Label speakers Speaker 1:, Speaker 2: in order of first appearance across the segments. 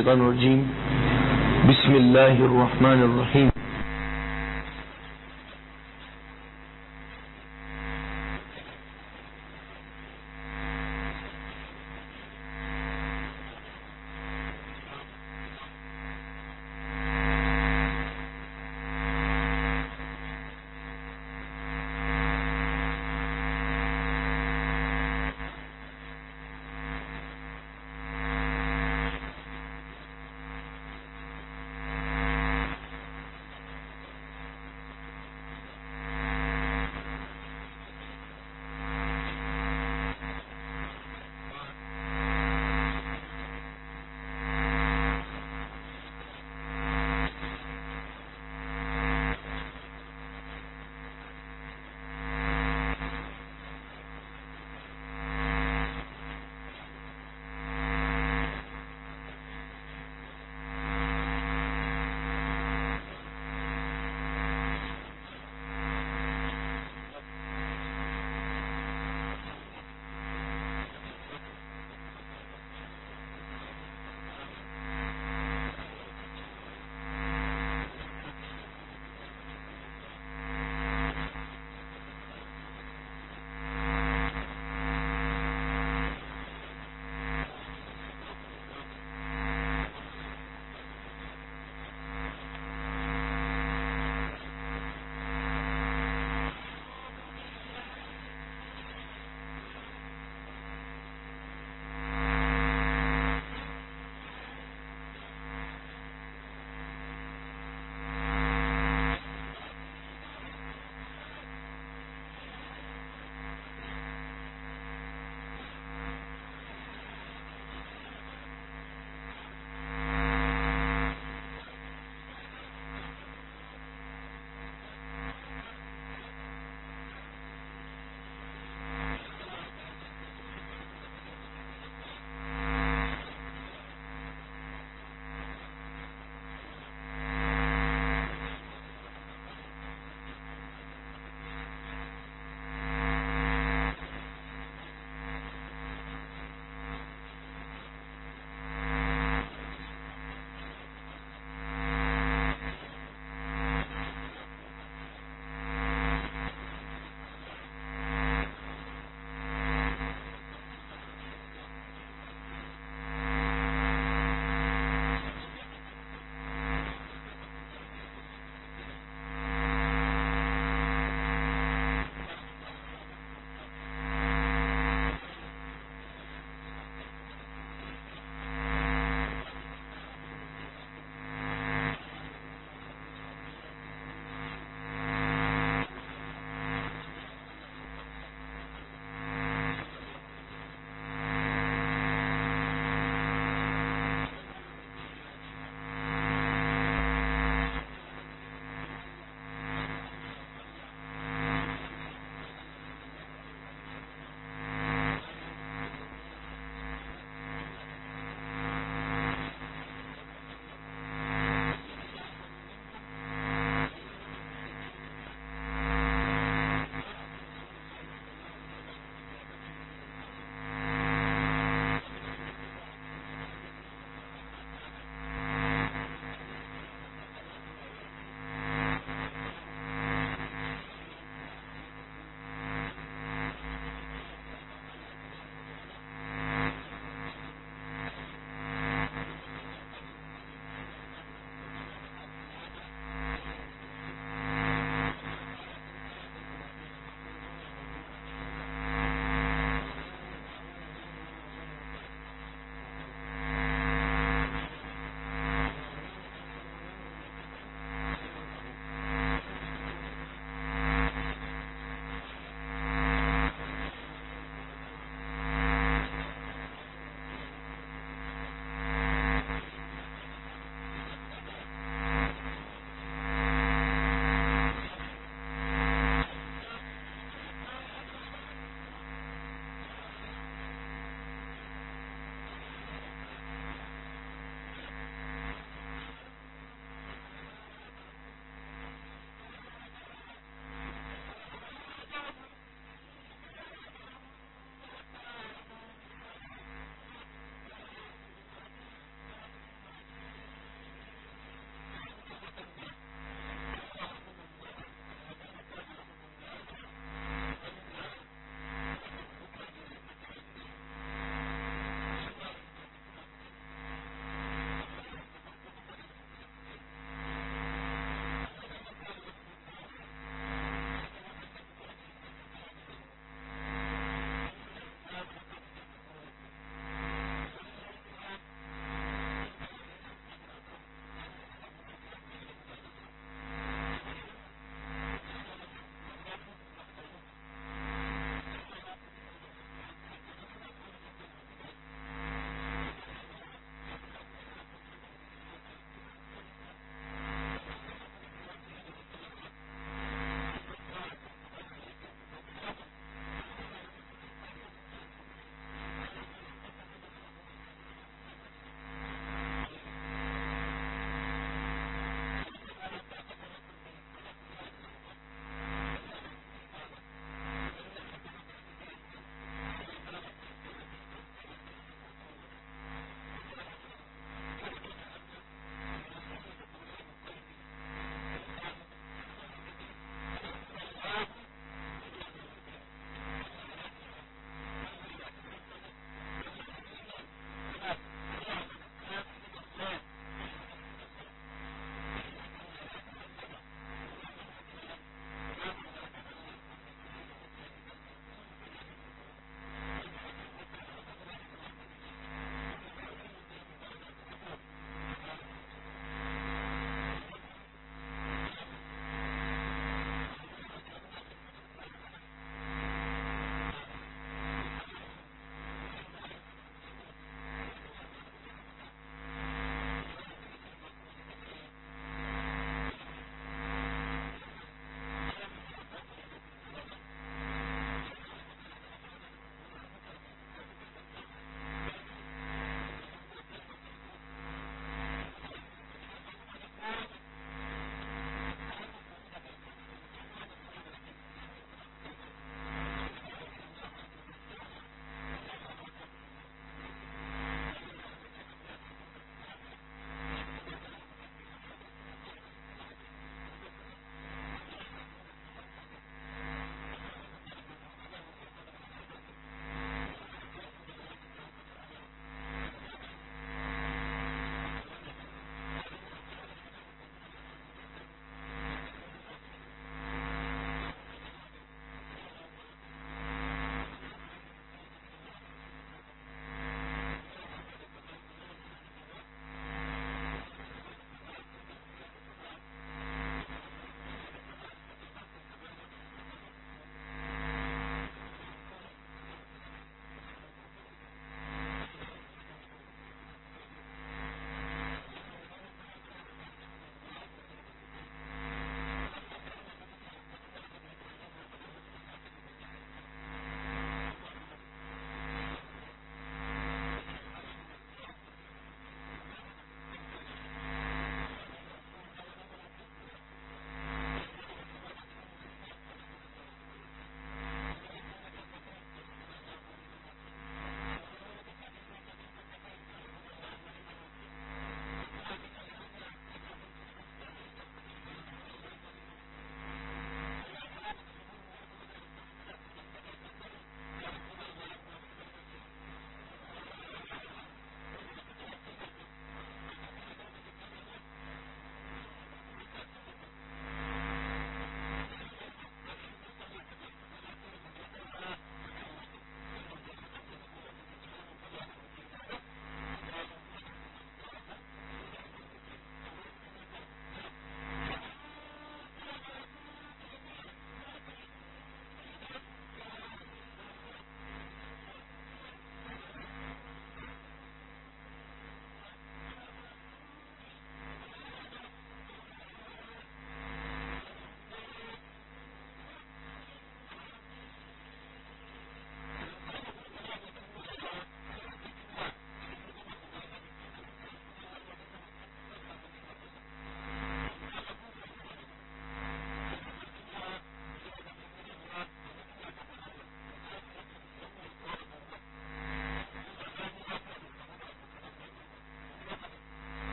Speaker 1: الشيطان الرجيم بسم الله الرحمن الرحيم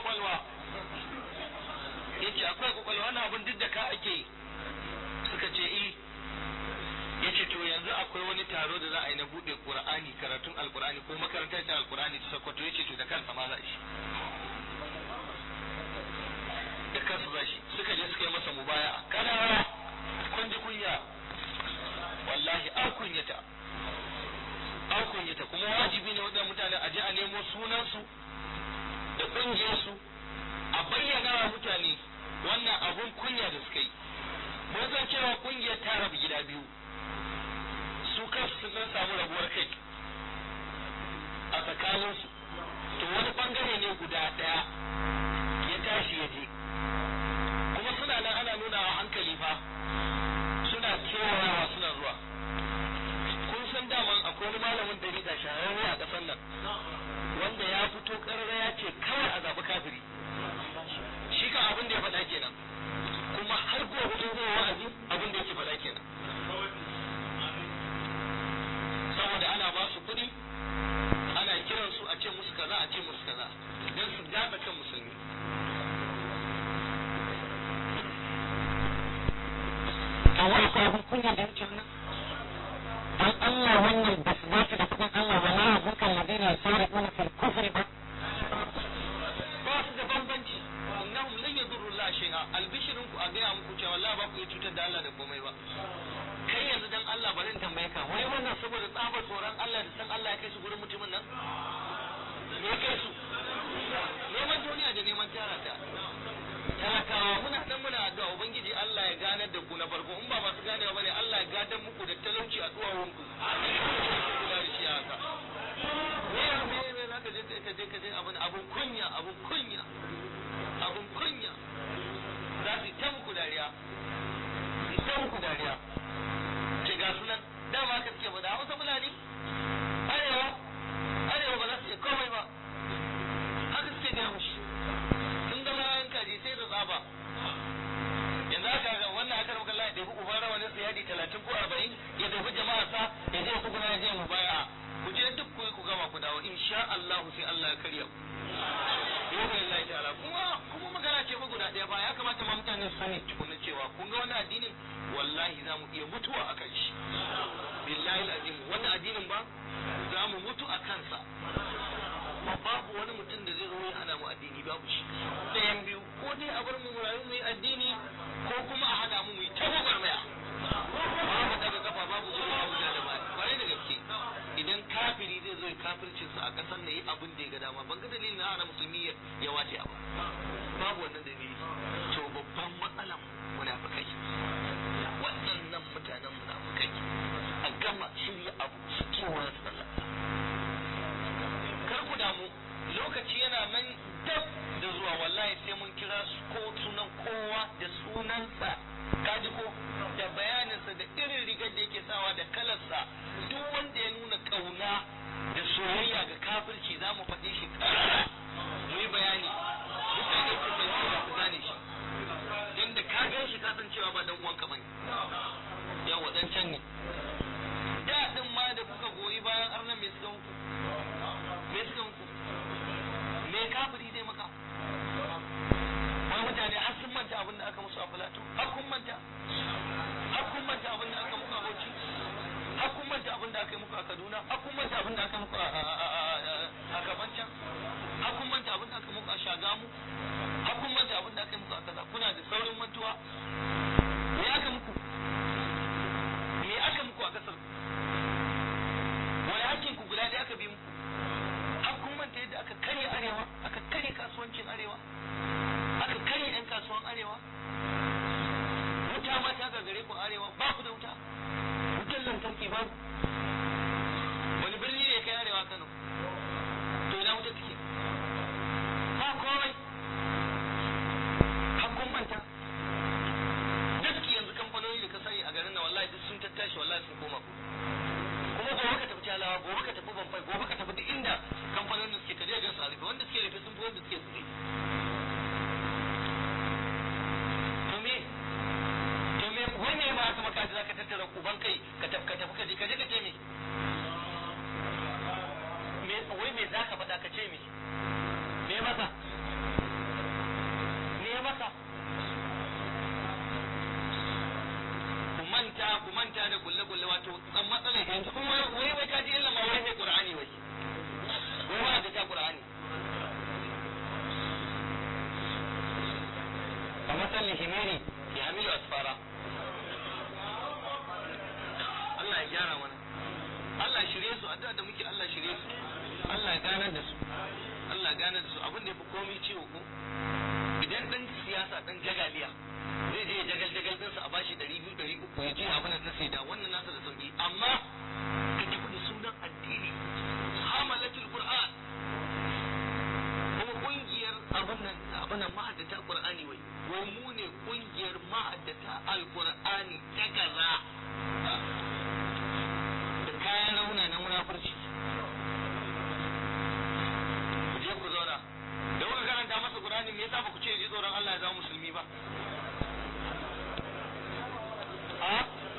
Speaker 2: kwakwalwa yace akwai kwakwalwa wannan abun duk da ka ake yi suka ce eh yace to yanzu akwai wani taro da za a yi na bude qur'ani karatun alqur'ani ko makarantar ta alqur'ani ta sokoto yace to da kansa ma za shi da kansa za shi suka je suka yi masa mubaya kana kun ji kunya wallahi an kunyata an kunyata kuma wajibi ne waɗannan mutane a je a nemo sunansu da ƙungiyarsu a bayyana wa mutane wannan abun kunya da suka yi mun san cewa ƙungiyar ta rabu gida biyu su kansu sun dan samu rabuwar kai a tsakaninsu to wani bangare ne guda ɗaya ya tashi ya je kuma suna nan ana nuna wa hankali fa suna kewayawa suna zuwa kun san daman akwai wani malamin dariƙa shahararre a ƙasar nan wanda ya fito ƙarara ya ce kawai a zaɓi kafiri shi kan abin da ya faɗa kenan kuma har gobe in zai wa'azi abin da yake faɗa kenan saboda ana ba su kuɗi ana kiran su a ce musu kaza a ce musu kaza don su daɗa kan musulmi
Speaker 3: kawo akwai abin kunya da wuce wannan dan Allah wannan ba su dace da kudin Allah ba na abun kan ladina ya fara mana fil kufri ba
Speaker 2: ba su da bambanci innahum lan yadurru Allah shay'a albishirin ku a gaya muku cewa Allah ba ku iya cutar da Allah da komai ba kai yanzu dan Allah bari in tambaye ka wai wannan saboda tsabar tsoron Allah da san Allah ya kai su gurin mutumin nan me ya kai su neman duniya da neman tara ta talakawa muna nan muna addu'a ubangiji Allah ya ganar da ku na farko in ba masu ganewa bane Allah ya gadar muku da talauci a duwawun ku kula da shi haka me ya me me zaka je ka je ka je abun abun kunya abun kunya abun kunya za su yi ta muku dariya su yi ta muku dariya ce ga sunan dama ka suke faɗa hausa fulani arewa arewa ba za su iya komai ba haka suke gaya mushi sun zama yayan kaji sai da tsaba yanzu aka ga wannan aka rabu kallon ya ɗebi uban rawanin sa yadi talatin ko arba'in ya ɗebi jama'a sa ya je ku ya je mu baya ku je duk ku yi ku gama ku dawo insha Allah sai Allah ya karya ku yau Allah ta'ala kuma kuma magana ce ba guda ɗaya ba ya kamata ma mutane su sani tukunna cewa kun ga wannan addinin wallahi za mu iya mutuwa a kan shi billahi alazim wannan addinin ba za mu mutu a kansa ba babu wani mutum da zai zo ya hana mu addini babu shi ɗayan biyu ko dai a bar mu mu rayu mu yi addini ko kuma a hana mu mu yi ta gwagwarmaya babu daga kafa babu gudu babu ja da baya kwarai da gaske idan kafiri zai zo ya kafircin sa a ƙasar da yi abin da ya ga dama ban ga dalilin na hana musulmi ya wace ba babu wannan dalili to babban matsalan munafikai waɗannan mutanen munafikai a gama shirya abu su kewa sallah kar ku damu lokaci yana nan dab da zuwa wallahi sai mun kira su ko sunan kowa da sunansa kaji ko da bayaninsa da irin rigar da yake sawa da kalarsa duk wanda ya nuna kauna da soyayya ga kafirci za mu faɗi shi ƙarara mu yi bayani mutane su fahimci da su gane shi don da ka gan shi ka san cewa ba dan uwanka bane yawa dan can ne da din ma da kuka goyi bayan arnan me suka muku me suka muku me kafiri zai maka wani mutane har sun manta abin da aka musu a filato har kun manta har kun manta abin da aka muku a bauchi har kun manta abin da aka yi muku a kaduna har kun manta abin da aka muku a kafancan gudanar da su abin da ya fi komai ciwo ko idan dan siyasa dan jagaliya zai je jagal jagal din sa a bashi 200 300 ya je abin da sai da wannan nasa da sauki amma ka tafi da sunan addini hamalatul qur'an kuma kungiyar abin nan abin nan mahaddata qur'ani wai wai mu ne kungiyar mahaddata alqur'ani ta kaza da kayan rauna na munafurci ku je ku zauna da kuka karanta masa qur'ani me yasa ba ku ce ji tsoron Allah ya zama musulmi ba a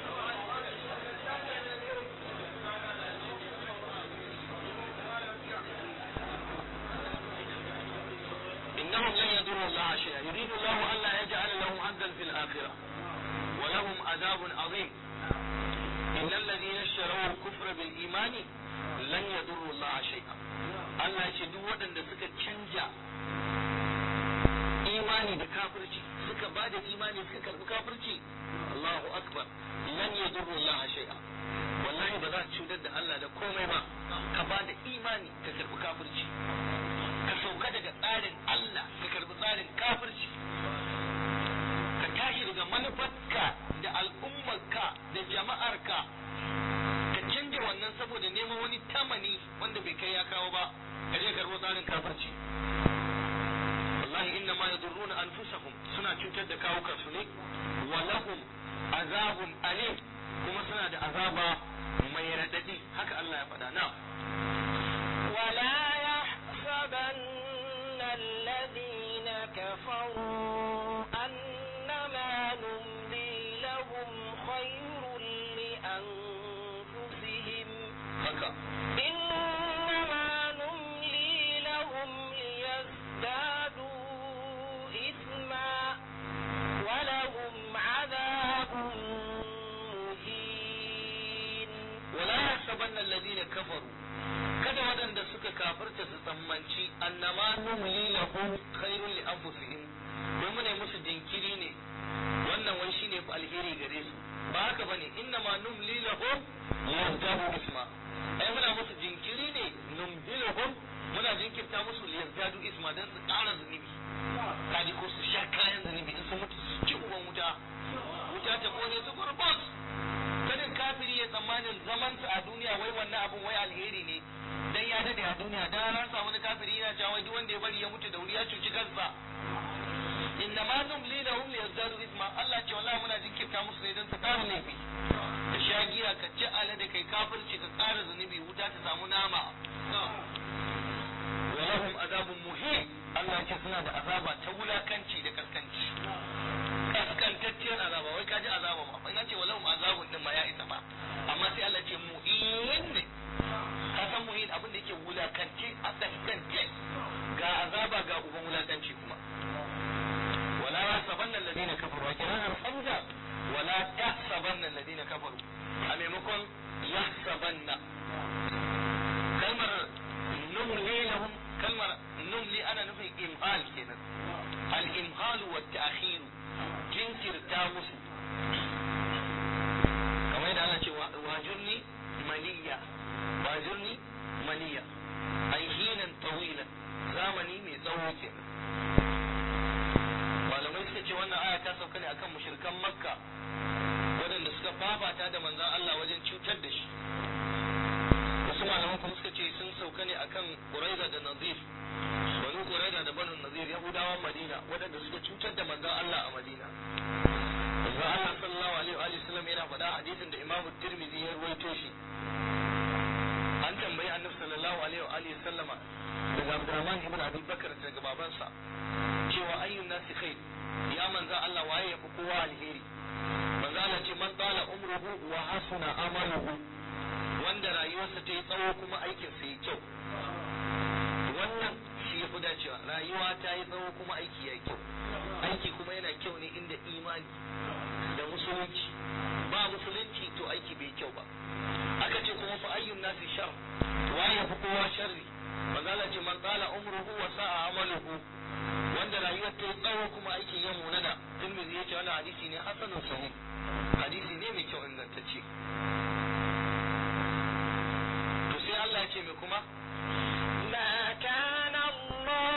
Speaker 2: إنهم لن يضروا الله شيئا يريد الله ألا يجعل لهم حظا في الآخرة ولهم عذاب عظيم إن الذين اشتروا الكفر بالإيمان لن يضروا الله شيئا Allah ya ce duk waɗanda suka canja imani da kafirci suka ba da imani suka karɓi kafirci Allahu akbar lan yadurru Allah shay'a wallahi ba za su cutar da Allah da komai ba ka ba da imani ka karɓi kafirci ka sauka daga tsarin Allah ka karɓi tsarin kafirci ka tashi daga manufarka da al'ummarka da jama'arka ka canja wannan saboda neman wani tamani wanda bai kai ya kawo ba ka je karɓo tsarin kafirci wallahi inna ma yadurruna anfusahum suna cutar da kawukan su ne wa lahum azabun alim kuma suna da azaba mai radadi haka Allah ya faɗa na
Speaker 3: ولا يحسبن الذين كفروا أنما نملي لهم خير لأنفسهم
Speaker 2: haka
Speaker 3: إنما نملي لهم ليزدادوا إثما ولهم عذاب مهين
Speaker 2: wala yahsabanna alladhina kafaru kada waɗanda suka kafirta su tsammanci annama numli lahum khairun li anfusihim wai muna musu jinkiri ne wannan wai shine fa alheri gare su ba haka bane innama numli lahum yazdadu isma ai muna musu jinkiri ne numdiluhum muna jinkirta musu yazdadu isma dan su ƙara zunubi kaji ko su sha kayan zunubi in sun mutu su ci uban wuta wuta ta kone su gurbus kada kafiri ya tsammanin zamansa a duniya wai wannan abun wai alheri ne dan ya dade a duniya dan ran samu wani kafiri yana cewa wai duk wanda ya bari ya mutu da wuri ya cuci kansa inna ma numli lahum liyazdadu isma Allah ce wallahi muna jinkirta musu ne dan su ƙara laifi ka sha giya ka ci alade kai kafirci ka ƙara zunubi wuta ta samu nama wa lahum azabun muhim Allah ce suna da azaba ta wulakanci da kaskanci kaskantacciyar azaba wai kaji azaba ma in ce walahum azabun din ma ya isa ba amma sai Allah ce mu'in ne ka san mu'in abin da yake wulakance a kaskance ga azaba ga uban wulakanci kuma wala yasabanna alladhina kafaru wa kana hamza wala tahsabanna alladhina kafaru a maimakon yahsabanna kalmar numli lahum kalmar numli ana nufin imhal kenan al imhal wa ta'khir jinkirta musu kamar yadda ana cewa wajurni maliya wajurni maliya ai hinan tawilan zamani mai tsawo kenan malamai suka ce wannan aya ta sauka ne akan mushrikan makka waɗanda suka fafata da manzon Allah wajen cutar da shi wasu malaman kuma suka ce sun sauka ne akan Quraiza da Nazir banu Quraiza da banu Nazir Yahudawan Madina waɗanda suka cutar da manzon Allah a Madina manzon Allah sallallahu alaihi wa sallam yana faɗa hadisin da Imam Tirmidhi ya ruwaito shi an tambayi Annabi sallallahu alaihi wa sallama daga Abdurrahman ibn Abi Bakar daga babansa cewa ayyun nasi khair ya manzon Allah waye ya fi kowa alheri manzon Allah ce man tsala umruhu wa hasuna amaluhu wanda rayuwarsa ta yi tsawo kuma aikinsa yi kyau wannan shi ya fi dacewa rayuwa ta yi tsawo kuma aiki ya yi kyau aiki kuma yana kyau ne inda imani da musulunci ba musulunci to aiki bai kyau ba aka ce kuma fa ayyun nasi shar waye ya fi kowa sharri manzala ce man tsala umruhu wa sa'a amaluhu wanda rayuwar ta yi tsawo kuma aikin ya munana tirmidhi ya ce wannan hadisi ne hasanun sahih hadisi ne mai kyau ingantacce to sai Allah ya ce mai kuma
Speaker 3: ما كان الله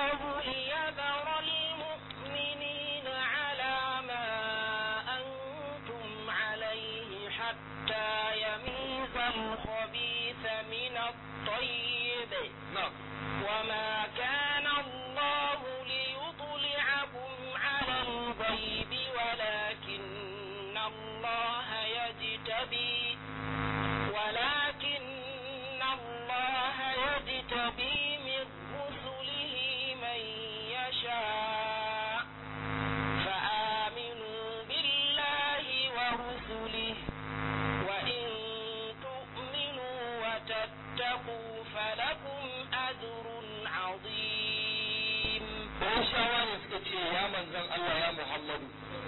Speaker 2: manzon Allah ya Muhammadu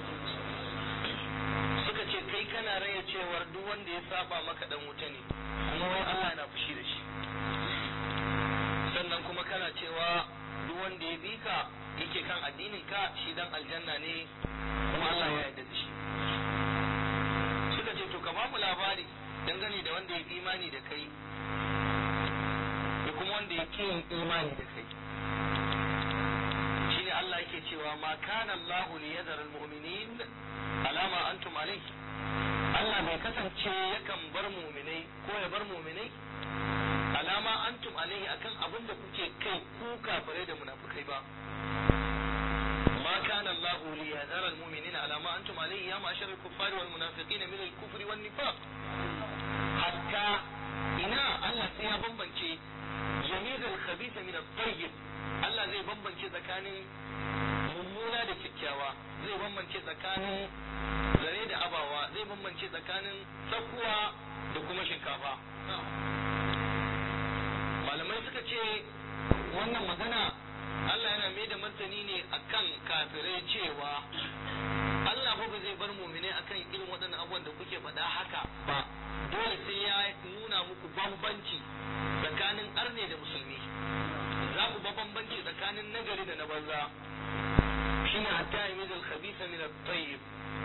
Speaker 2: suka ce kai kana raya cewar duk wanda ya saba maka dan wuta ne kuma wai Allah na fushi da shi sannan kuma kana cewa duk wanda ya bi ka yake kan addinin ka shi dan aljanna ne kuma Allah ya yarda da shi suka ce to ka ba mu labari dangane da wanda ya imani da kai da kuma wanda ya yin imani da kai shine Allah yake cewa ma kana Allah li yadhara al-mu'minin alama antum alayh Allah bai kasance yakan bar mu'minai ko ya bar mu'minai alama antum alayhi akan abin da kuke kai ku kafirai da munafikai ba ما كان الله ليذر المؤمنين على ما أنتم عليه يا معشر الكفار والمنافقين من الكفر والنفاق حتى إنا الله سيا بمبنشي يميز الخبيث من الطيب الله زي بمبنشي tsakanin mummuna da kyakkyawa zai bambance tsakanin zare da abawa zai bambance tsakanin tsakuwa da kuma shinkafa malamai suka ce wannan magana Allah yana mai da martani ne akan kafirai cewa Allah fa ba zai bar muminai akan irin waɗannan abubuwan da kuke faɗa haka ba dole sai ya nuna muku bambanci tsakanin arne da musulmi za ku ba bambanci tsakanin nagari da na banza shine hatta yamiz al-khabitha min at-tayyib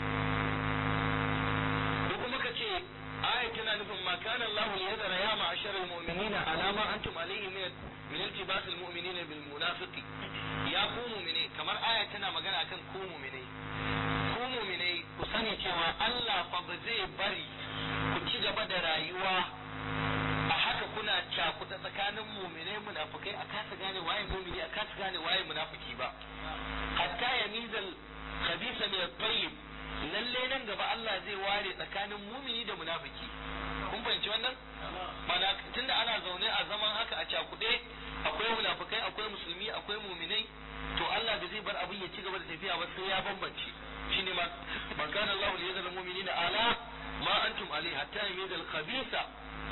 Speaker 2: ko kuma kace aya tana nufin ma kana Allah liyadara ya ma'ashara al-mu'minina ala ma antum alayhi min min iltibas al-mu'minina bil munafiqi ya ku mu'mine kamar aya tana magana akan ku mu'mine ku mu'mine ku sani cewa Allah fa ba zai bari ku ci gaba da rayuwa a haka kuna cakuta tsakanin mu'mine munafikai a kasa gane waye mu'mini a kasa gane waye munafiki ba hatta yamizal khabisa min at-tayyib lalle nan gaba Allah zai ware tsakanin mumini da munafiki kun fahimci wannan mana tunda ana zaune a zaman haka a cakuɗe akwai munafikai akwai musulmi akwai muminai to Allah da zai bar abin ya ci gaba da tafiya ba sai ya bambance shine ma man kana Allah li yazal mu'minina ala ma antum alayhi hatta yamiza al khabisa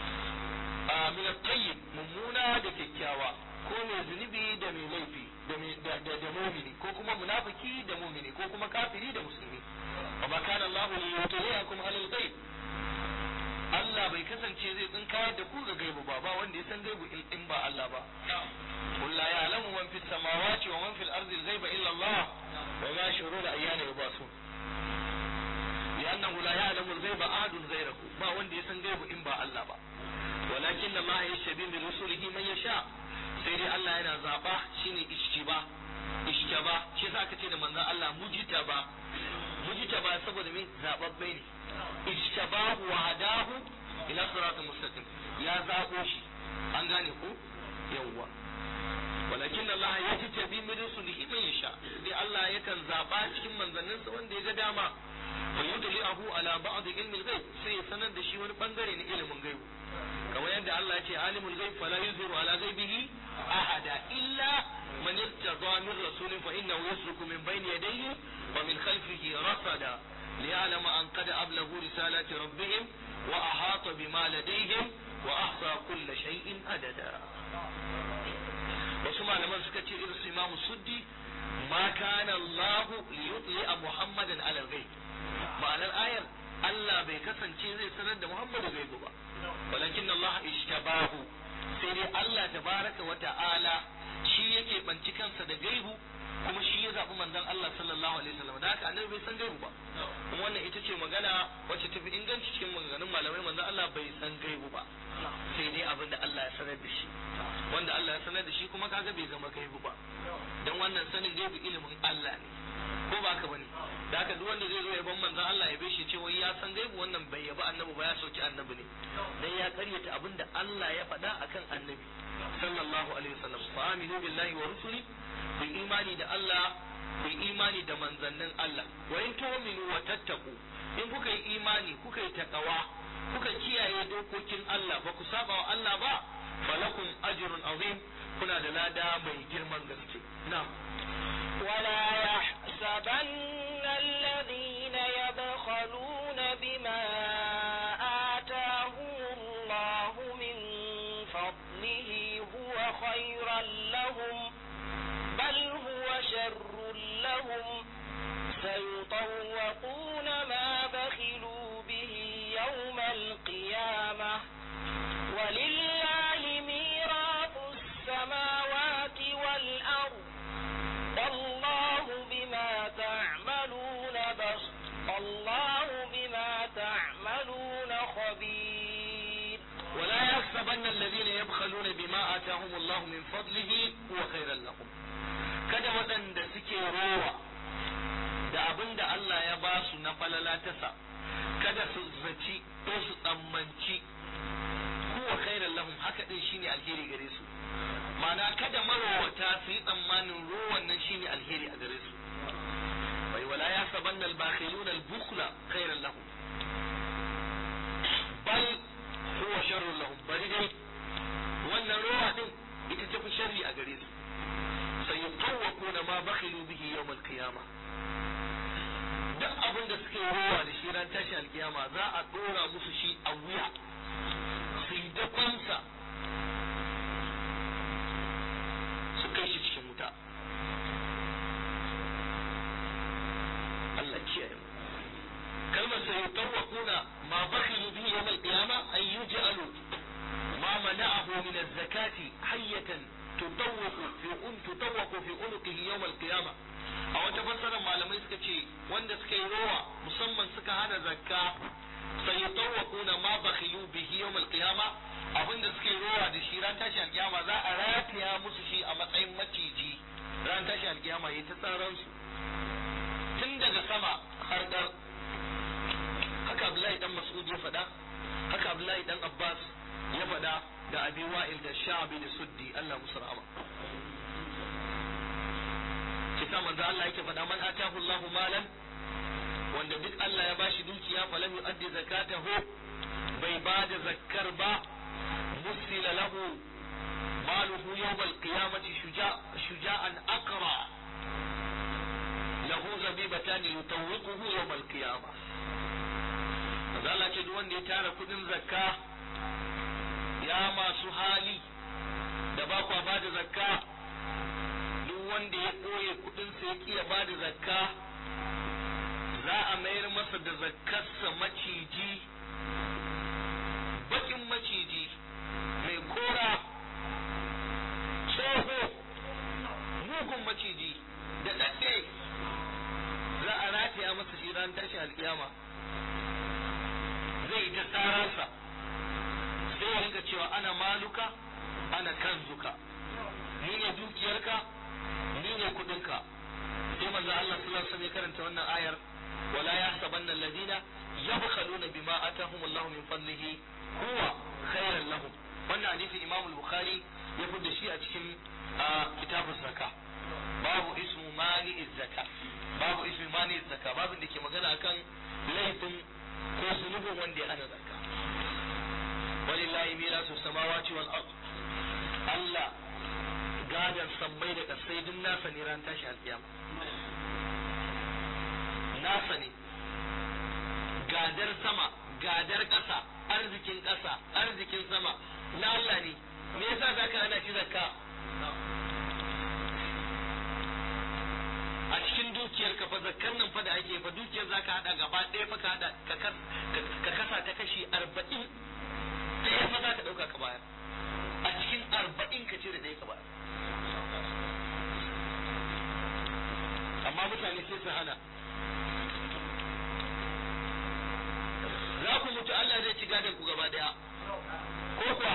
Speaker 2: min at tayyib mummuna da kyakkyawa ko mai zunubi da mai laifi da da mumini ko kuma munafiki da mumini ko kuma kafiri da musulmi وما كان الله ليطلعكم على الغيب Allah bai kasance zai tsinkayar da ku ga gaibu ba ba wanda ya san gaibu in ba Allah ba قل لا يعلم من في السماوات ومن في الأرض الغيب إلا الله وما يشعرون أيان يبعثون لأنه لا يعلم الغيب أحد غيره ما وندي يسن غيب إن با الله با ولكن الله يشتبي من رسله من يشاء سيدي الله ينا زابا شيني اشتباه اشتباه شي ساكا تيدا من الله مجتبا mujtaba saboda min zababbe ne ijtabahu wa hadahu ila siratal mustaqim ya zabo shi an gane ko yawwa walakin Allah ya ji tabi min rusulihi man yasha dai Allah yakan zaba cikin manzanninsa wanda ya ga dama fa yudli'ahu ala ba'd ilmi al-ghaib sai ya sanar da shi wani bangare na ilimin gaibu kamar yadda Allah ya ce alimul ghaib fala yuzhiru ala ghaibihi ahada illa man irtada min rasulin fa innahu yasluku min bayni yadayhi ومن خلفه رصدا ليعلم أن قد أبلغوا رسالات ربهم وأحاط بما لديهم وأحصى كل شيء عددا wasu malaman suka ce irin su imamu suddi ma kana Allah li yutli'a Muhammadan ala ghaib ma'anar ayar Allah bai kasance zai sanar da Muhammadu gaibu ba walakin Allah ishtabahu sai dai Allah tabaraka wa ta'ala shi yake banci kansa da gaibu kuma shi ya zaɓi manzon Allah sallallahu alaihi wasallam da haka annabi bai san gaibu ba kuma wannan ita ce magana wacce ta fi inganci cikin maganganun malamai manzon Allah bai san gaibu ba sai dai abin da Allah ya sanar da shi wanda Allah ya sanar da shi kuma kaga bai zama gaibu ba dan wannan sanin gaibu ilimin Allah ne ko ba ka bane da haka duk wanda zai zo ya ban manzon Allah ya bai shi ce wai ya san gaibu wannan bai yaba annabi ba ya soki annabi ne dan ya karyata abin da Allah ya faɗa akan annabi sallallahu alaihi wasallam fa aminu billahi wa rusuli ku imani da Allah ku imani da manzannin Allah wa in tu'minu wa tattaqu in kuka yi imani kuka yi takawa kuka kiyaye dokokin Allah ba ku saba wa Allah ba falakum ajrun azim kuna da lada mai girman gaske na'am
Speaker 4: ولا يحسبن الذين يبخلون بما آتاهم الله من فضله هو خيرا لهم بل هو شر لهم
Speaker 2: fadlihi huwa khairan lahum kada waɗanda suke rowa da abin da Allah ya ba su na falala ta sa kada su zaci ko su tsammanci huwa khairan lahum haka din shine alheri gare su ma'ana kada marowata su yi tsammanin rowan nan shine alheri a gare su bai wala ya sabanna al-bakhiluna al-bukhla khairan lahum bal huwa sharrun lahum bari dai wannan rowa din ita ta fi sharri a gare su sai yutawwaquna ma bakhilu bihi yawm al-qiyamah duk abin da suke rowa da shi ran tashi alkiyama za a dora musu shi a wuya su yi dakonsa su kai shi cikin wuta Allah kiyaye mu kalmar sai yutawwaquna ma bakhilu bihi yawm al-qiyama ay yuj'alu ma mana'ahu min az-zakati hayyatan tutawwaqu fi un tutawwaqu fi unuqihi yawm al-qiyama a wata fassarar malamai suka ce wanda suka yi rowa musamman suka hana zakka sai yutawwaquna ma bakhilu bihi yawm al-qiyama abinda suka yi rowa da shi ran tashi al-qiyama za a rataya musu shi a matsayin maciji ran tashi al-qiyama yayi ta tsaran su tun daga sama har dar haka Abdullahi dan Mas'ud ya faɗa haka Abdullahi dan Abbas ya faɗa da Abi Wa'il da Sha'bi da Suddi Allah musu rahama kisa manzo Allah yake faɗa man atahu Allahu malan wanda duk Allah ya bashi dukiya falam yu'addi zakatahu bai bada zakkar ba musila lahu maluhu yawm al-qiyamati shuja shuja'an aqra lahu zabibatan yutawwiquhu yawm al-qiyamah manzo Allah ce duk wanda ya tara kudin zakka ya masu hali da ba kwa ba da zakka duk wanda ya ɓoye kudinsa ya ƙiya ba da zakka za a mayar masa da zakkarsa maciji bakin maciji mai kora tsoho mugun maciji da ɗaɗɗe za a rataya masa shi ran tashi alƙiyama zai ta tsararsa sai ya rinka cewa ana maluka ana kanzuka ni ne dukiyarka ni ne kudinka sai manzo Allah sallallahu alaihi wasallam ya karanta wannan ayar wala yahsabanna alladhina yabkhaluna bima atahum Allah min fadlihi huwa khairan lahum wannan hadisi Imam al-Bukhari ya fudda shi a cikin kitabun zakka babu ismu mani zakka babu ismu mani zakka babu da ke magana akan laifin ko zunubin wanda ya hana zakka walillahi mirasu samawati wal ard Allah gadan sammai da kasai duk nasa ne ran tashi alkiyama nasa ne gadar sama gadar ƙasa arzikin ƙasa arzikin sama na Allah ne me yasa zaka hana shi zakka a cikin dukiyar ka fa zakkan nan fa da ake fa dukiyar zaka hada gaba ɗaya fa ka hada ka kasa ta kashi arba'in ɗaya fa za ka ɗauka ka bayar a cikin arba'in ka cire ɗaya ka bayar amma mutane sai su hana za ku mutu Allah zai ci gadon ku gaba ɗaya ko kuwa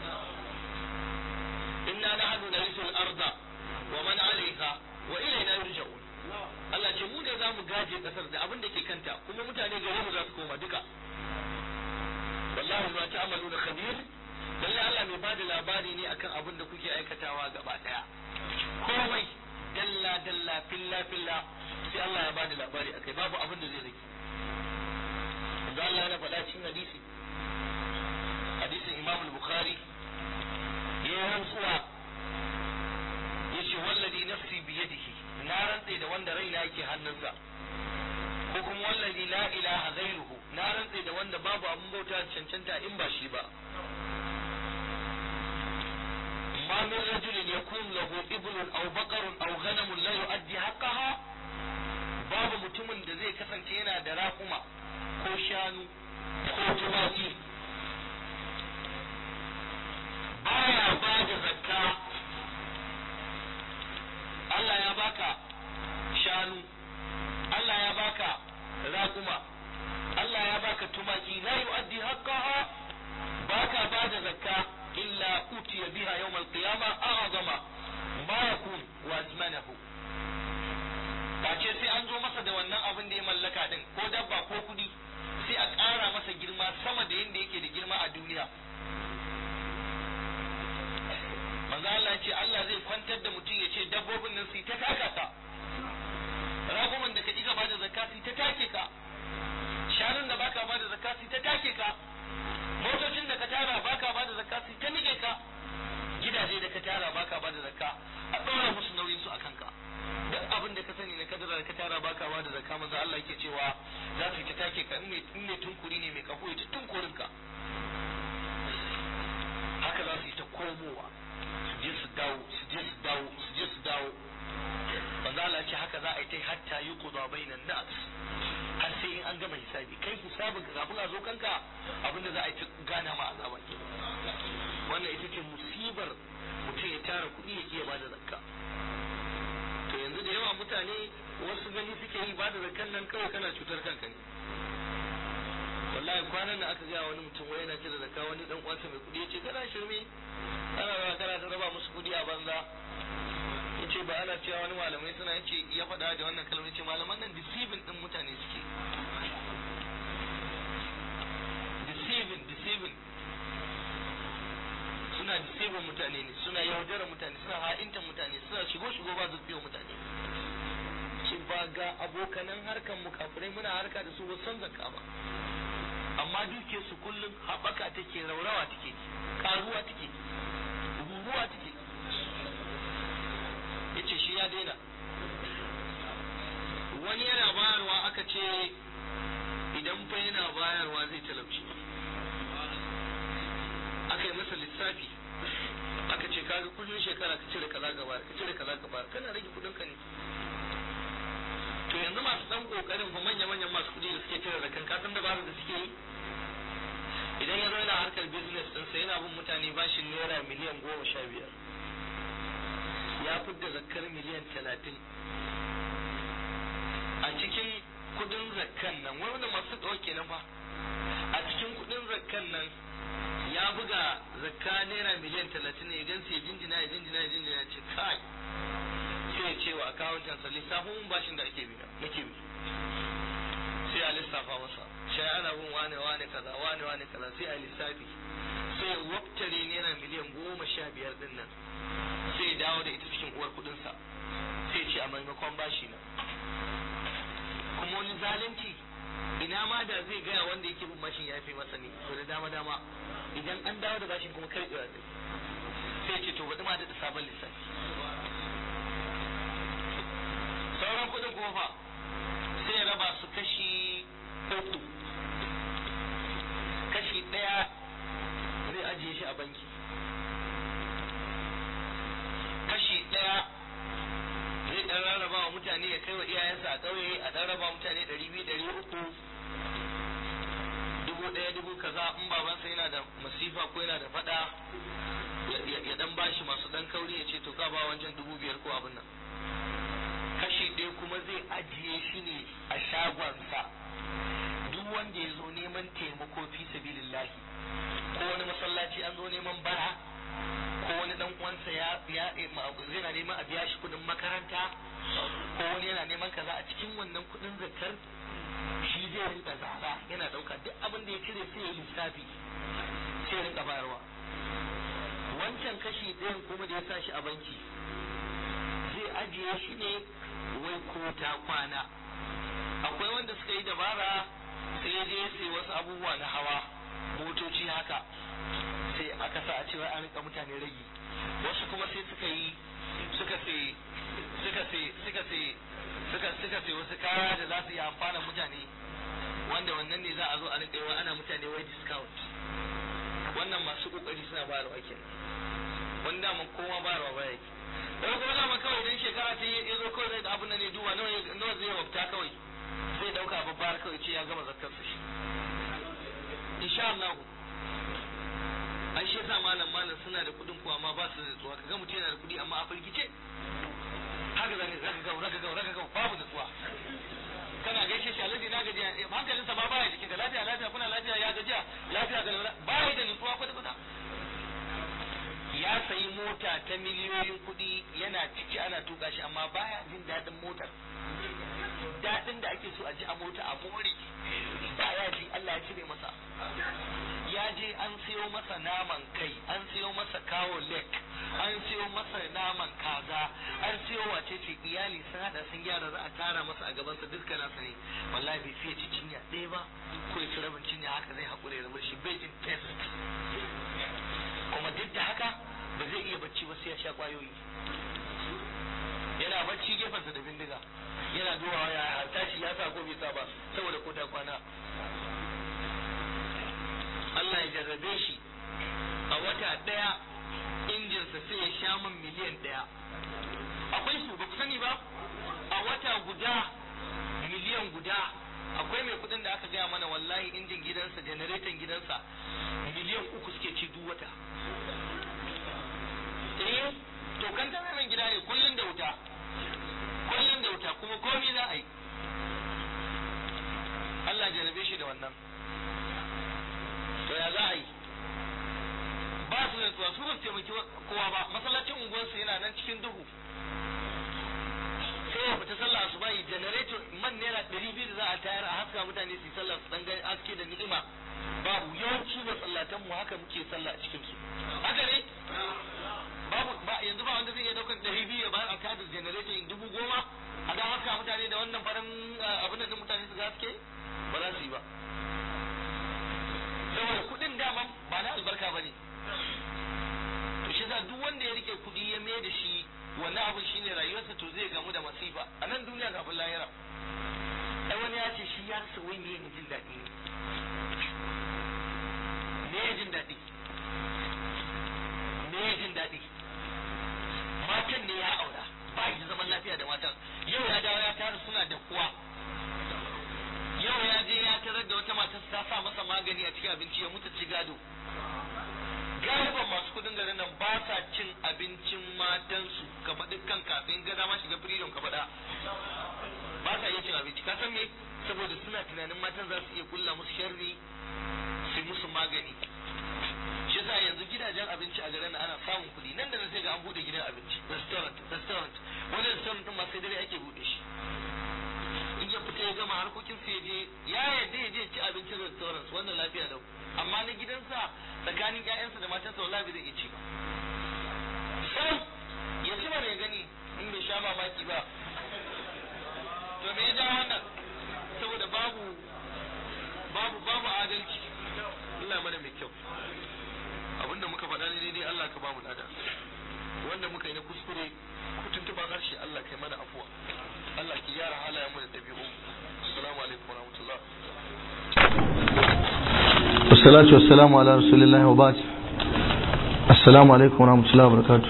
Speaker 2: inna nahnu narisul arda wa man alaiha wa ilayna yurja'un Allah ce mu ne za mu gaje kasar da abin da ke kanta kuma mutane gare mu za su koma duka wallahu ma ta'maluna khabir lalle Allah mai bada labari ne akan abin da kuke aikatawa gaba daya komai dalla dalla filla filla sai Allah ya bada labari akai babu abin da zai rage da Allah ya faɗa cikin hadisi hadisin Imam al-Bukhari ya rantsuwa yace wallazi nafsi bi yadihi na rantse da wanda raina yake hannunsa ko kuma wallazi la ilaha ghairuhu na rantse da wanda babu abin bauta cancanta in ba shi ba ما من رجل يكون له ابن او بقر او غنم لا يؤدي حقها babu mutumin da zai kasance yana da raƙuma ko shanu ko tumaki baya ba da zakka Allah ya baka shanu Allah ya baka raƙuma Allah ya baka tumaki la yu'addi haqqaha baka ba da zakka إلا أوتي بها يوم القيامة أعظم shekara ka tara baka ba da zakka manzo Allah yake cewa za su yi ta take ka in mai tunkuri ne mai kafo ya ta tunkurin ka haka za su yi ta komowa su je su dawo su je su dawo su je su dawo manzo Allah ce haka za a yi ta hatta yuqda bainan nas har sai in an gama hisabi kai hisabin ka kafin a zo kanka abinda za a yi ta gana ma azaba ke wannan ita ce musibar mutum ya tara kuɗi ya iya bada zakka to yanzu da yawa mutane wasu gani suke yi bada zakkan nan kawai kana cutar kanka ne wallahi kwanan da aka gaya wani mutum wai yana cire zakka wani dan uwansa mai kuɗi yace kana shirme ana rawa kana ta raba musu kuɗi a banza yace ba ana cewa wani malamai suna yace ya faɗa da wannan kalmar yace malaman nan deceiving din mutane suke deceiving deceiving suna deceiving mutane ne suna yaudarar mutane suna ha'intar mutane suna shigo shigo ba su mutane ce ba ga abokanan harkan mu kafirai muna harka da su ba san zakka ba amma duke su kullum haɓaka take raurawa take karuwa take ruruwa take yace shi ya daina wani yana bayarwa aka ce idan fa yana bayarwa zai talauci aka yi masa lissafi aka ce kaga kullum shekara ka cire kaza gaba ka cire kaza gaba kana rage kudin ka ne to yanzu masu dan kokarin fa manya manyan masu kudi da suke cire zakan ka san dabarar da suke yi idan ya zo yana harkar business din sa yana bin mutane bashin naira miliyan goma sha biyar ya fidda zakkar miliyan talatin a cikin kudin zakkan nan wanda masu ɗauke na fa a cikin kudin zakkan nan ya buga zakka naira miliyan talatin ne idan sai jinjina ya jinjina ya jinjina ya ce kai sai ya ce wa akawuntan sa lissafin bashin da ake biya nake bi sai a lissafa masa sai ana bin wane wane kaza wane wane kaza sai a lissafi sai ya waftare naira miliyan goma sha biyar din nan sai ya dawo da ita cikin uwar kudin sa sai ya ce a maimakon bashi na kuma wani zalunci ina ma da zai gaya wanda yake bin bashin ya fi masa ne to da dama dama idan an dawo da bashin kuma karɓewa zai sai ce to bari ma da sabon lissafi sauran kuɗin kuma fa sai ya raba su kashi uku kashi ɗaya zai ajiye shi a banki kashi ɗaya zai ɗan rarraba wa mutane ya kai wa iyayensa a ƙauye a ɗan raba mutane ɗari biyu ɗari uku dubu ɗaya dubu kaza in babansa yana da masifa ko yana da faɗa ya ɗan bashi masu ɗan kauri ya ce to ka ba wancan dubu biyar ko abin nan kashi ɗaya kuma zai ajiye shi ne a shagonsa duk wanda ya zo neman taimako fi sabilillahi ko wani masallaci an zo neman bara ko wani dan uwansa ya ya yana neman a biya shi kudin makaranta ko wani yana neman kaza a cikin wannan kudin zakar shi zai rinka zaba yana dauka duk abin da ya cire sai ya lissafi sai ya rinka bayarwa wancan kashi ɗayan kuma da ya sa shi a banki zai ajiye shi ne wai ko ta kwana akwai wanda suka yi dabara sai ya je sai wasu abubuwa na hawa motoci haka sai aka sa a cewa an rika mutane ragi wasu kuma sai suka yi suka sai suka sai suka sai suka suka sai wasu kaya da za su yi amfana mutane wanda wannan ne za a zo a rika yi ana mutane wai discount wannan masu kokari suna bayarwa kenan wanda mun koma bayarwa ba yake daga kuma dama kawai idan shekara ta yi ya zo kawai zai da abin da ne duba nawa zai wafta kawai zai dauka babbar kawai ce ya gama zakkar su shi insha Allah ai shi yasa malam malam suna da kudin kuwa amma ba su da tsuwa kaga mutum yana da kudi amma a firgice haka zaka zaka ga zaka ga zaka ga babu da tsuwa kana gaishe shi alaji na gajiya hankalinsa ba baya jikin ka lafiya lafiya kuna lafiya ya gajiya lafiya ga baya da nutsuwa kwata kwata ya sayi mota ta miliyoyin kuɗi yana ciki ana tuka shi amma baya jin daɗin motar daɗin da ake so a ji a mota a more baya ji Allah ya cire masa ya je an siyo masa naman kai an siyo masa kawo lek an siyo masa naman kaza an siyo wace ce iyali sun hada sun gyara za a tara masa a gabansa dukkan nasa ne wallahi bai fiye ci cinya ɗaya ba ko ya ci rabin cinya haka zai haƙura ya rabu shi bai jin test kuma duk da haka ba zai iya bacci ba sai ya sha kwayoyi yana bacci gefensa da bindiga yana duba rana Allah ya jarrabe shi a wata ɗaya injinsa sai ya sha man miliyan ɗaya akwai su ba ku sani ba a wata guda miliyan guda akwai mai kudin da aka gaya mana wallahi injin gidansa janareton gidansa miliyan uku suke ci duk wata eh to kan ta mai gida ne kullun da wuta kullun da wuta kuma komai za a yi Allah jarabe shi da wannan to ya za a yi ba su da tuwa su ba su taimaki kowa ba masallacin unguwarsu yana nan cikin duhu sai ya fita sallah asuba yi generator man naira ɗari biyu da za a tayar a haska mutane su yi sallah su dan aske da ni'ima babu yawanci masallatan mu haka muke sallah a cikin su haka ne babu ba yanzu ba wanda zai iya daukan ɗari biyu ya bayar a kada generator in dubu goma a dan haska mutane da wannan farin abin da mutane su gaske ba za su yi ba saboda kuɗin daman ba na albarka ba ne to shi duk wanda ya rike kuɗi ya mai da shi wannan abin shine rayuwarsa to zai gamu da masifa a nan duniya kafin lahira ai wani ya ce shi ya rasa wai me ne jin daɗi ne me jin daɗi me jin daɗi matan ne ya aura ba shi zaman lafiya da matan yau ya dawo ya tara suna da kuwa yau ya je ya tarar da wata matar ta sa masa magani a cikin abinci ya mutu ci gado galiban masu kudin garin nan ba sa cin abincin matansu ka faɗi kan kafin ga dama shiga freedom ka faɗa ba sa iya cin abinci ka san me saboda suna tunanin matan za su iya kulla musu sharri su musu magani shi yasa yanzu gidajen abinci a garin ana samun kuɗi nan da nan sai ga an bude gidan abinci restaurant restaurant wani restaurant din ma sai dare ake bude shi in ya fita ya gama harkokin sai je ya yadda ya je ci abincin restaurant wannan lafiya lau amma na gidansa tsakanin ƴaƴansa da matansa wallahi bai zai iya ci ba sam ya ci mana ya gani in bai sha mamaki ba to me ya ja wannan saboda babu babu babu adalci Allah mana mai kyau abinda muka faɗa ne daidai Allah ka bamu lada wanda muka yi na kuskure ku tuntuba harshe Allah kai mana afuwa Allah ki gyara halayen mu da ɗabi'u assalamu alaikum warahmatullah
Speaker 1: والصلاة والسلام على رسول الله وبعد السلام عليكم ورحمة الله وبركاته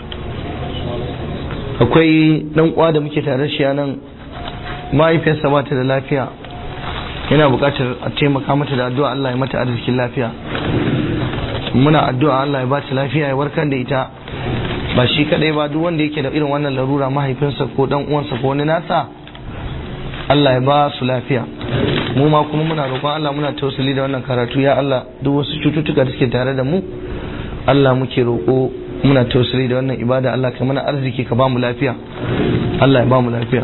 Speaker 1: akwai dan uwa da muke tare shi nan mahaifiyarsa ba ta da lafiya yana buƙatar a taimaka mata da addu'a Allah ya mata arzikin lafiya muna addu'a Allah ya ba ta lafiya ya warkar da ita ba shi kadai ba duk wanda yake da irin wannan larura mahaifinsa ko dan uwansa ko wani nasa Allah ya ba su lafiya mu ma kuma muna roƙon Allah muna tausali da wannan karatu ya Allah duk wasu cututtuka da suke tare da mu Allah muke roƙo muna tausali da wannan ibada Allah ka mana arziki ka ba mu lafiya Allah ya ba mu lafiya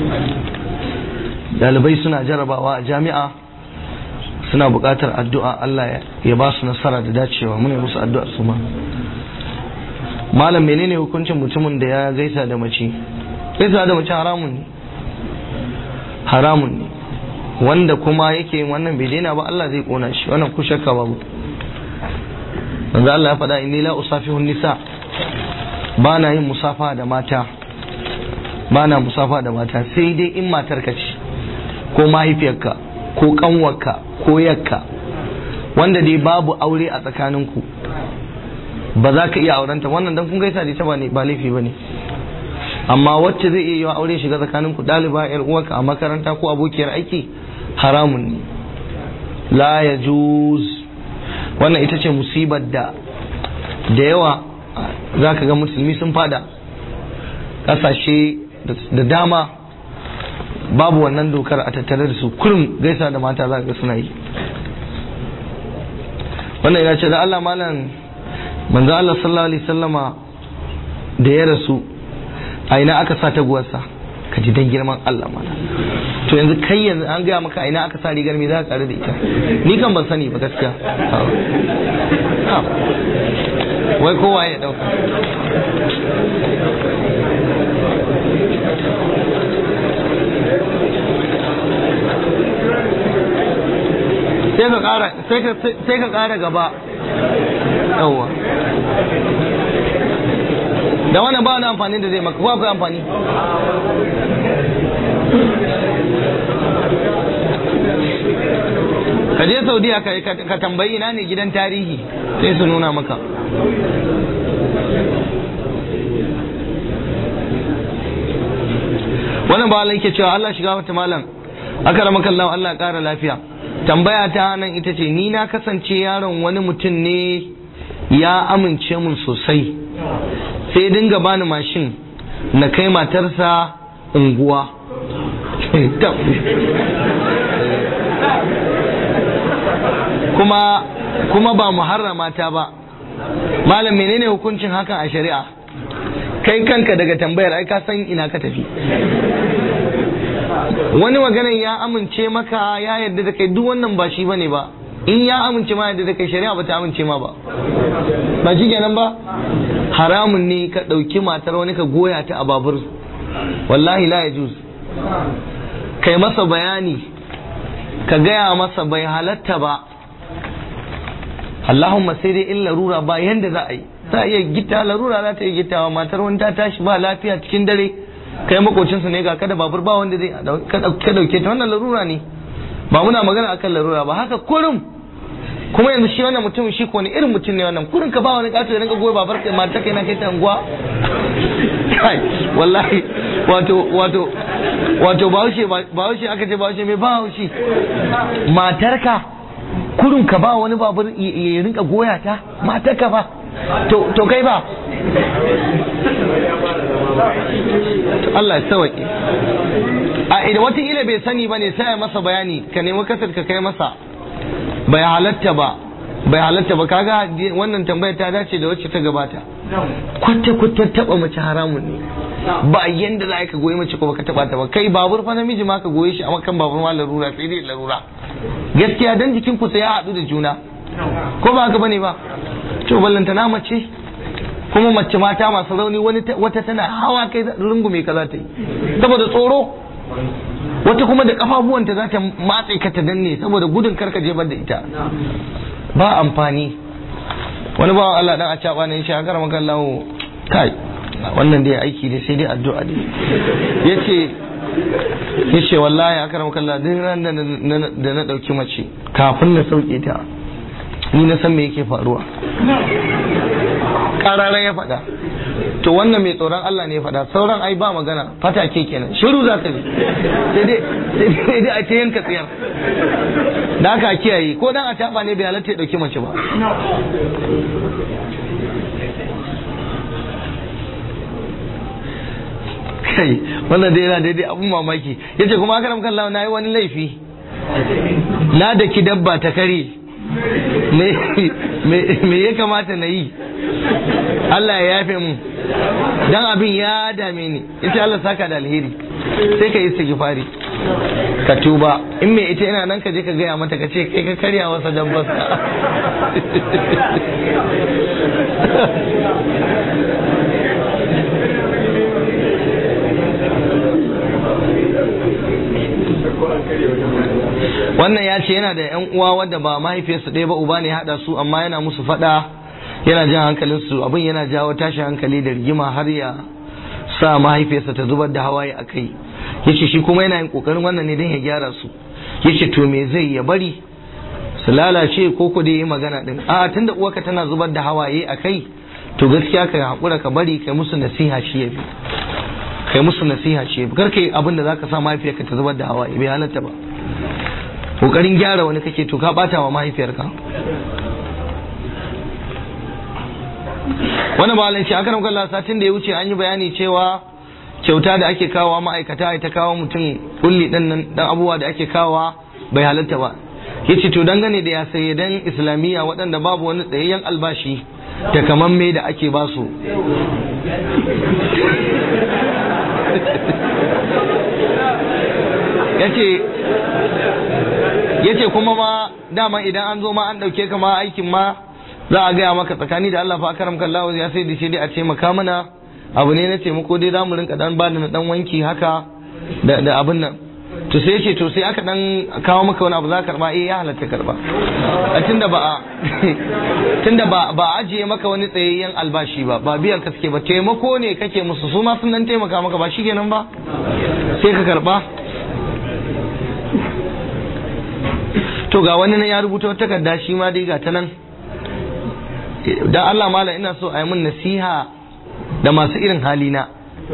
Speaker 1: dalibai suna jarabawa a jami'a suna buƙatar addu'a Allah ya ba su nasara da dacewa muna musu addu'a su ma malam menene hukuncin mutumin da ya gaisa da mace gaisa da mace haramun ne haramun ne wanda kuma yake yin wannan bai daina ba Allah zai kona shi wannan ku shakka babu manzo Allah ya faɗa inni la usafihu nisa ba na yin musafa da mata ba na musafa da mata sai dai in matar ka ce ko mahaifiyarka ko kanwarka ko yakka wanda dai babu aure a tsakaninku ba za ka iya aurenta wannan dan kun gaisa da ita ba ne ba laifi bane amma wacce zai iya yi wa aure shiga tsakanin ku ɗaliba yar uwarka a makaranta ko abokiyar aiki haramun ne la ya wannan ita ce musibar da da yawa za ka ga musulmi sun fada ƙasashe da dama babu wannan dokar a tattare da su kurum gaisa da mata za ka ga suna yi wannan ina ce da Allah malam manzo Allah sallallahu alaihi sallama da ya rasu a ina aka sa taguwarsa ka ji dan girman Allah mana to yanzu kai yanzu an gaya maka a ina aka sa rigar me za ka kare da ita ni kan ban sani ba gaskiya wai kowa ya dauka sai ka kara sai ka kara gaba yawwa da wannan ba wani amfani da zai maka ko akwai amfani ka je saudiya ka, ka, ka tambayi ina ne gidan tarihi sai su nuna maka wannan ba Allah yake cewa Allah shiga wata malam aka rama kallon Allah ya kara lafiya tambaya ta nan ita ce ni na kasance yaron wani mutum ne ya amince mun sosai sai dinga bani mashin na kai matarsa unguwa kuma kuma ba muharrama ta ba malam menene hukuncin hakan a shari'a kai kanka daga tambayar ai ka san ina ka tafi wani maganan ya amince maka ya yarda da kai duk wannan ba shi bane ba in ya amince ma yarda da kai shari'a ba ta amince ma ba ba shi kenan ba haramun ne ka ɗauki matar wani ka goya ta a babur wallahi la yajuz kai masa bayani ka gaya masa bai halatta ba Allahumma sai dai in larura ba yanda za a yi za a iya gita larura za ta yi gitawa matar wani ta tashi ba lafiya cikin dare kai makocinsa ne ga kada babur ba wanda zai ka dauke ta wannan larura ne ba muna magana akan larura ba haka kurum kuma yanzu shi wannan mutum shi ko ne irin mutum ne wannan kurin ka ba wani kato ya rinka goyi babar kai matar kai na kai ta unguwa kai wallahi wato wato wato bahaushe bahaushe aka ce bahaushe mai bahaushe matarka kurun ka ba wani babur ya rinka goya ta matarka ba to to kai ba Allah ya sauke a idan wata ila bai sani ba ne sai ya masa bayani ka nemi kasar ka kai masa bai halatta ba bai halatta ba kaga wannan tambayar ta dace da wacce ta gabata kwata kwata taba mace haramun ne ba yanda za ka goyi mace ko baka taba ta ba kai babur fa namiji ma ka goye shi a makan babur ma larura sai dai larura gaskiya dan jikin ku sai ya haɗu da juna ko ba haka bane ba to ballanta na mace kuma mace mata masu rauni wani wata tana hawa kai rungume ka za ta yi saboda tsoro wata kuma da kafafuwanta za ta matse ka ta danne saboda gudun karka jebar da ita ba amfani wani bawan Allah dan a caba ne shi a karama kallahu kai wannan dai aiki dai sai dai addu'a dai yace yace wallahi a karama kallahu duk ran da na dauki mace kafin na sauke ta ni na san me yake faruwa kararan ya faɗa to wannan mai tsoron Allah ne ya faɗa sauran ai ba magana fata ke kenan shiru za ka ji sai dai a ce yanka tsiyar da aka kiyaye ko dan a taɓa ne bai halatta ya ɗauki mace ba kai wannan dai yana daidai abun mamaki yace kuma aka ramkan na yi wani laifi na da ki dabba ta kare me ya kamata na yi Allah ya yafe mu dan abin ya dame ni ita Allah saka da alheri sai ka yi istighfari ka tuba in me ita ina nan ka je ka gaya mata ka ce kai ka karya wasa dabbarsa wannan ya ce yana da yan uwa wadda ba mahaifiyarsu ɗaya ba uba ne haɗa su amma yana musu faɗa yana jan hankalin su abin yana jawo tashin hankali da rigima har ya sa mahaifiyarsa ta zubar da hawaye a kai yace shi kuma yana yin kokarin wannan ne don ya gyara su yace to me zai ya bari su lalace ko ku dai yi magana din a tunda uwarka tana zubar da hawaye a kai to gaskiya ka hakura ka bari kai musu nasiha shi yafi kai musu nasiha shi yafi kar kai abin da zaka sa mahaifiyarka ta zubar da hawaye bai halatta ba kokarin gyara wani kake to ka bata wa mahaifiyarka wani ba shi akaram kalla satin da ya wuce an yi bayani cewa kyauta da ake kawo ma'aikata ta kawo mutum kulli dan nan dan abubuwa da ake kawo bai halatta ba yace to dangane da ya saye dan islamiyya waɗanda babu wani tsayayyen albashi da kaman me da ake basu yace yace kuma ma dama idan an zo ma an dauke ka ma aikin ma za a gaya maka tsakani da Allah fa karam kallahu ya sai da shi dai a ce maka mana abu ne na taimako dai zamu rinka dan bada na dan wanki haka da da abin nan to sai ce to sai aka dan kawo maka wani abu za ka karba eh ya halatta karba a tunda ba a tunda ba ba ajiye maka wani tsayayyen albashi ba ba biyar ka suke ba taimako ne kake musu su ma sun dan taimaka maka ba shikenan ba sai ka karba to ga wani na ya rubuta wata takarda shi ma dai ga ta nan dan Allah mala ina so a yi min nasiha da masu irin halina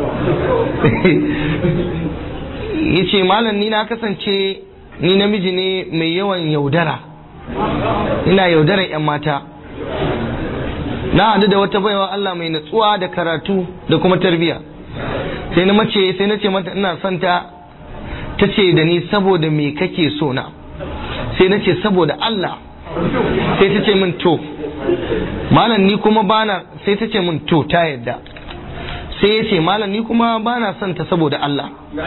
Speaker 1: yace malam ni na kasance ni namiji ne mai yawan yaudara ina yaudarar 'yan mata na haɗu da wata baiwa Allah mai natsuwa da karatu da kuma tarbiya sai na mace sai na ce mata ina son ta ta ce da ni saboda me kake so na sai na ce saboda Allah sai ta ce min to malam ni kuma bana sai ta ce min to ta yadda sai ya ce malam ni kuma bana son ta saboda Allah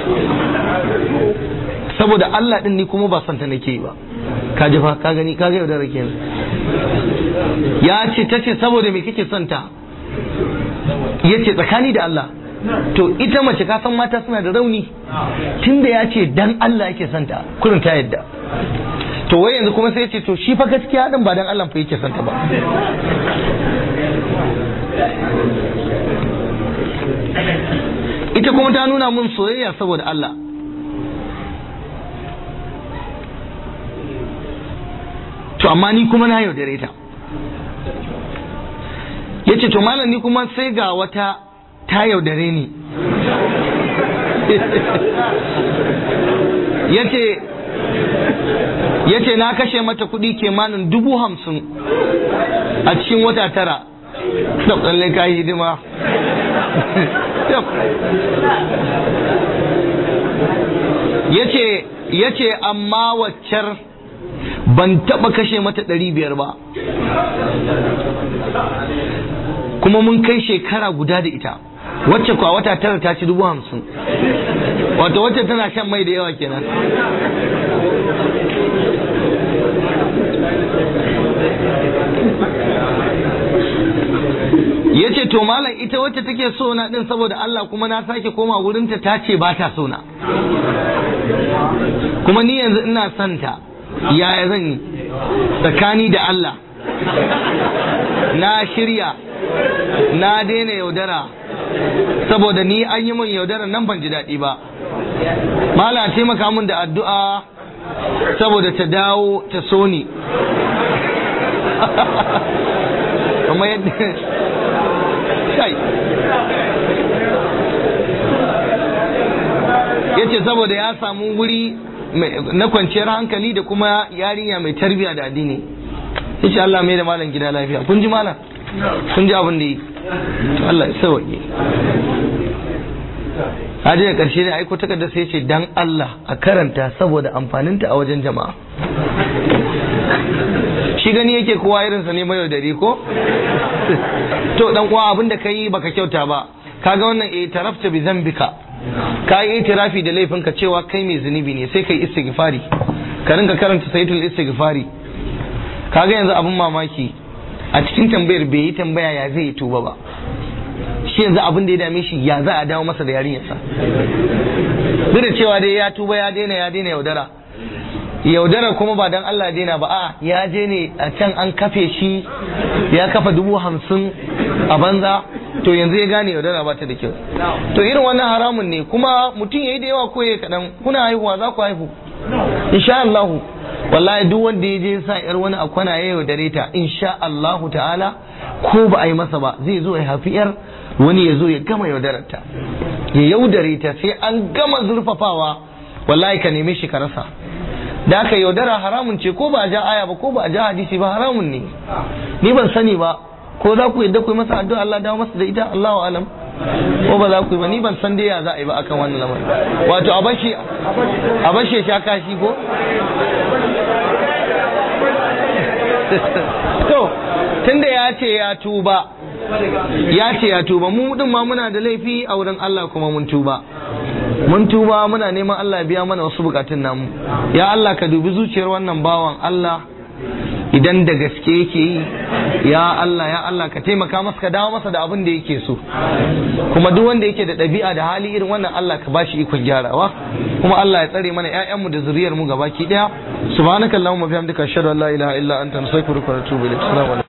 Speaker 1: saboda Allah din ni kuma ba son ta nake yi ba ka ji fa ka gani ka ga yau da rake ya ce ta ce saboda me kake son ta ya ce tsakani da Allah to ita mace ka san mata suna da rauni tunda ya ce dan Allah yake son ta kurin ta yadda to wai yanzu kuma sai ya ce to shi fa gaskiya din ba dan Allah fa yake son ta ba ita kuma ta nuna mun soyayya saboda Allah to amma ni kuma na yaudare ta ya ce to malam ni kuma sai ga wata ta yaudare ni ya ce na kashe mata kuɗi kimanin dubu hamsin a cikin wata tara da tsalle ka hidima ya ce amma waccar ban taba kashe mata ɗari biyar ba kuma mun kai shekara guda da ita wacce kwa wata tara ta ci dubu hamsin wato wacce tana shan mai da yawa kenan ya ce to malam ita wacce take so na din saboda Allah kuma na sake koma wurinta ta ce ba ta so na kuma ni yanzu ina son ta yaya zan yi tsakani da Allah na shirya na daina yaudara saboda ni an yi min yaudara nan ban ji daɗi ba mala taimaka min da addu'a saboda ta dawo ta so ni kamar yadda kai ya ce saboda ya samu wuri na kwanciyar hankali da kuma yarinya mai tarbiya da addini insha Allah mai da malam gida lafiya kun ji malam kun ji abin da yi to Allah ya sauke Hadi da karshe ne aiko takarda sai ce dan Allah a karanta saboda amfaninta a wajen jama'a shi gani yake kowa irinsa ne mai yaudari ko to dan uwa abin da kai baka kyauta ba kaga wannan eh tarafta bi zambika ka yi itirafi da laifinka cewa kai mai zunubi ne sai kai istighfari ka rinka karanta saitul istighfari kaga yanzu abin mamaki a cikin tambayar bai yi tambaya ya zai yi tuba ba shi yanzu abin da ya dame shi ya za a dawo masa da yarinyarsa duk da cewa dai ya tuba ya daina ya daina yaudara yaudara kuma ba dan Allah daina ba a ya je ne a can an kafe shi ya kafa dubu hamsin a banza to yanzu ya gane yaudara ba ta da kyau to irin wannan haramun ne kuma mutum ya yi da yawa ko ya kaɗan kuna haihuwa za ku haihu insha Allah wallahi duk wanda ya je sa yar wani akwana ya yaudare ta insha Allah ta'ala ko ba a yi masa ba zai zo ya hafi yar wani ya zo ya gama yaudarar ta ya yaudare ta sai an gama zurfafawa wallahi ka neme shi ka rasa da aka yaudara haramun ce ko ba a ja aya ba ko ba a ja hadisi ba haramun ne ni ban sani ba ko za ku yadda ku yi masa addu'a Allah dawo masa da ita Allahu alam ko ba za ku yi ba ni ban san dai ya za a yi ba akan wannan lamarin wato a bashi a bashi sha kashi ko to tunda ya ce ya tuba ya ce ya tuba mu din ma muna da laifi a wurin Allah kuma mun tuba mun tuba muna neman Allah ya biya mana wasu bukatun namu ya Allah ka dubi zuciyar wannan bawan Allah idan da gaske yake yi ya Allah ya Allah ka taimaka masa ka dawo masa da abin da yake so kuma duk wanda yake da ɗabi'a da hali irin wannan Allah ka bashi ikon gyarawa kuma Allah ya tsare mana ƴaƴanmu da zuriyar mu gabaki daya subhanakallahumma bihamdika ashhadu an la ilaha illa anta astaghfiruka wa atubu ilaik